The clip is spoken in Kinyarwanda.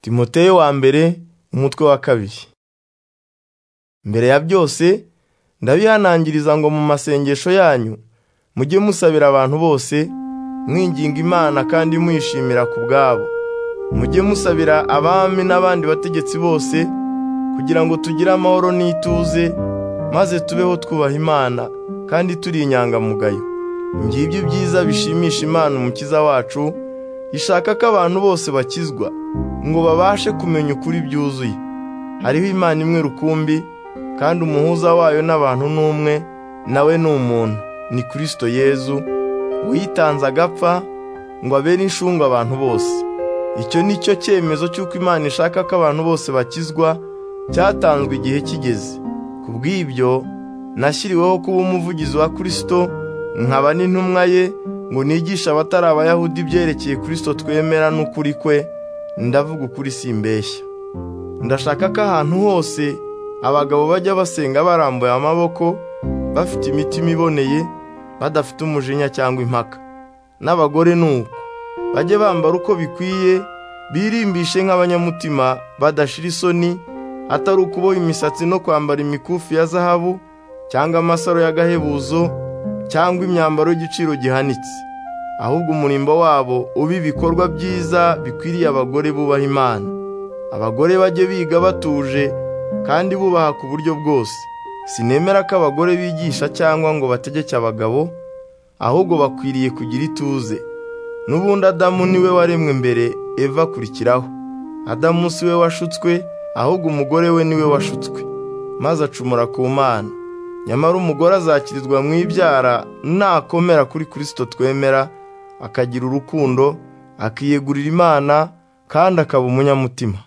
timoteyo wa mbere umutwe wa kabiri mbere ya byose ndabihanangiriza ngo mu masengesho yanyu mujye musabira abantu bose mwinginga imana kandi mwishimira ku bwabo mujye musabira abami n'abandi bategetsi bose kugira ngo tugire amahoro n'ituze maze tubeho twubaha imana kandi turi inyangamugayo ngibyo byiza bishimisha imana umukiza wacu ishaka ko abantu bose bakizwa ngo babashe kumenya ukuri byuzuye hariho imana imwe rukumbi kandi umuhuza wayo n'abantu ni umwe nawe ni umuntu ni kirisito yezu witanze agapfa ngo abere inshungu abantu bose icyo ni cyo cyemezo cy'uko imana ishaka ko abantu bose bakizwa cyatanzwe igihe kigeze ku bw'ibyo nashyiriweho kuba umuvugizi wa kirisito nkaba n'intumwa ye ngo nigishe abatari abayahudi ibyerekeye kirisito twemera n'ukuri kwe ndavuga ukuri simbeshya ndashaka ko ahantu hose abagabo bajya basenga barambuye amaboko bafite imitima iboneye badafite umujinya cyangwa impaka n'abagore ni uko bajye bambara uko bikwiye birimbishe nk'abanyamutima badashira isoni atari ukuboha imisatsi no kwambara imikufi ya zahabu cyangwa amasaro y'agahebuzo cyangwa imyambaro y'igiciro gihanitse ahubwo umurimbo wabo ube ibikorwa byiza bikwiriye abagore bubaha imana abagore bajye biga batuje kandi bubaha ku buryo bwose sinemera ko abagore bigisha cyangwa ngo bategeke abagabo ahubwo bakwiriye kugira ituze n'ubundi adamu niwe waremwe mbere eva akurikiraho adamu si we washutswe ahubwo umugore we niwe washutswe maze acumura ku mana nyamara umugore azakirizwa mu ibyara nakomera kuri kirisito twemera akagira urukundo akiyegurira imana kandi akaba umunyamutima